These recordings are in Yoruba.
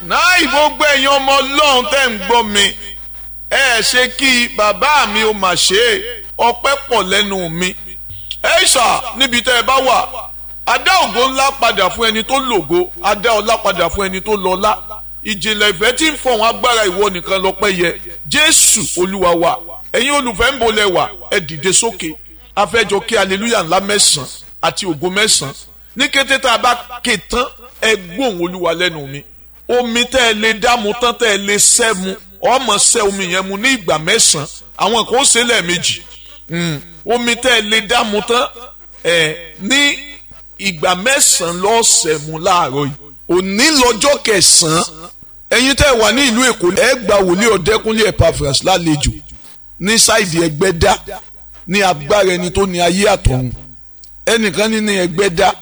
náà gbogbo ẹ̀yin ọmọ ọlọ́run tẹ́ ń gbọ́ mi ẹ ṣe kí bàbá mi ó mà ṣe é ọpẹ́ pọ̀ lẹ́nu mi ẹ ṣà níbi tẹ́ ẹ bá wà adá ògo ńlá padà fún ẹni tó lògo adá ọlá padà fún ẹni tó lọ́lá ìjìnlẹ̀ ìfẹ́ tí ń fọ̀hún agbára ìwọ nìkan lọ́pẹ́ yẹ jésù olúwa wa ẹ̀yin olùfẹ́ ń bolẹ̀ wà ẹ dìde sókè afẹ́jọ kí aleluya ńlá mẹ́sàn-án àti ògo mẹ́sàn-án ní kété tá a bá ké tán ẹ gbóhùn olúwa lẹ́nu mi omi tẹ́ ẹ lè dá mu tán tẹ́ ẹ lè sẹ́ mu ọmọ sẹ́ omi yẹn mu ní ìgbà mẹ́sàn-án àwọn kan ó ṣe lẹ́ẹ̀mejì omi tẹ́ ẹ lè dá mu tán ẹ ní ìgbà mẹ́sàn-án lọ́sẹ̀ mu láàárọ̀ yìí òní lọ́jọ́ kẹsàn-án ẹ̀yin tẹ́ ẹ wà ní ìlú èkó ẹ gba wòlíì ọ̀dẹ́kúnlé Epaphras lálejò ní sáìdì ẹgbẹ́dá ní agbára ẹni tó ní ayé àtọ̀run ẹnìkan ní ní ẹgbẹ́dá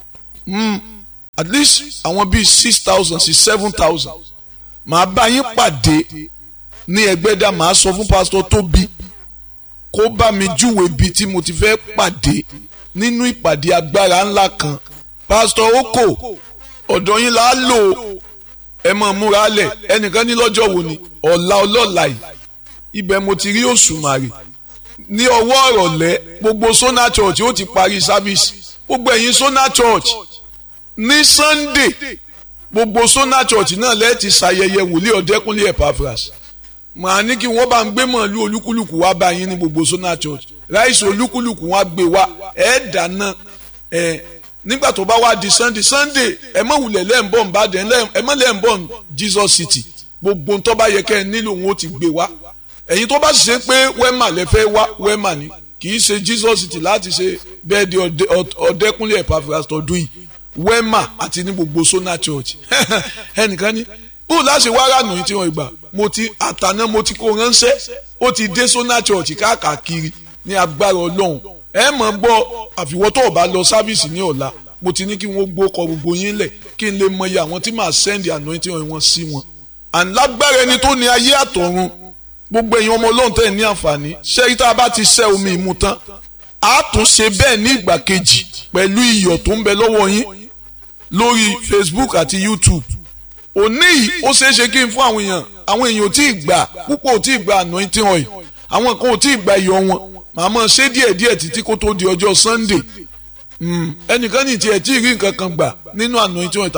at least àwọn bíi six thousand sí seven thousand màá bá yín pàdé ní ẹgbẹ́dá màá sọ fún pásítọ̀ tóbi kó bá mi júwèé bíi tí mo ti fẹ́ pàdé nínú ìpàdé agbára ńlá kan pásítọ̀ oko ọ̀dọ̀ yín là á lò ẹ mọ̀ múra lẹ̀ ẹnìkan ní lọ́jọ́ wo ni ọ̀la ọlọ́la yìí ibẹ̀ mo ti rí òṣùmàrè ní ọwọ́ ọ̀rọ̀lẹ́ gbogbo Sona Church ó ti parí sáfíìsì gbogbo ẹ̀yin Sona Church ní Sunday gbogbo Sona Church náà lẹ́ẹ̀ ti ṣàyẹyẹ wòlíì ọ̀dẹ́kúnlé Epaphras màá ní kí wọ́n bá ń gbé mọ̀lú olúkúlùkù wá bá yín ní gbogbo Sona Church ráìsì olúkúlùkù wọn á gbé wá ẹ̀ dáná ẹ̀ nígbà tó bá wá di Sunday Sunday ẹ mọ̀ wulẹ̀ lẹ́ǹbọ̀n Ìbàdàn ẹ mọ̀ lẹ́ǹbọ̀n Jesus City gbogbo tó bá yẹ kẹ́ ẹ nílò wọn ó ti gbé wá ẹ̀yin tó bá sì ṣe pé wẹ́mà lẹ fẹ́ wá wẹ́mà ni kì í ṣe Jesus City láti ṣe bẹ́ẹ̀ di ọ̀dẹ́kúnlé Epaphras tọdún yìí wẹ́mà àti ní gbogbo Sona Church ẹnìkan ní bó láṣẹ wá rànù yìí tí wọ́n gbà mo ti àtàná mo ti kó ránṣẹ́ ó ti dé Sona Church káàkiri ní agbára Ọlọ́run ẹ mọ̀ gbọ́ àfiwọ́ tó o bá lọ sáfíìsì ní ọ̀la mo ti ní kí wọ́n gbó kọ gbogbo yín lẹ̀ kí n lè mọyì àwọn tí màá sẹ́ndì anointing wọn sí wọn. àǹlágbára ẹni tó ní ayé àtọ̀run gbogbo èèyàn ọmọ ọlọ́run tẹ̀ ní àǹfààní ṣẹ́yí tá a bá ti ṣẹ́ omi ìmu tán a tún ṣe bẹ́ẹ̀ ní ìgbà kejì pẹ̀lú iyọ̀ tó ń bẹ lọ́wọ́ yín lórí Facebook àti YouTube òní yìí ó ṣeé ṣe kí n fún àwọn èèyàn àwọn èèyàn ò tí ì gbà púpọ̀ ò tí ì gbà anointing oil àwọn kan ò tí ì gbà iyọ̀ wọn màmá ṣe díẹ̀díẹ̀ títí kó tó di ọjọ́ Sunday ẹnìkan ní tiẹ̀ tí ì rí nǹkan kan gbà nínú anointing oil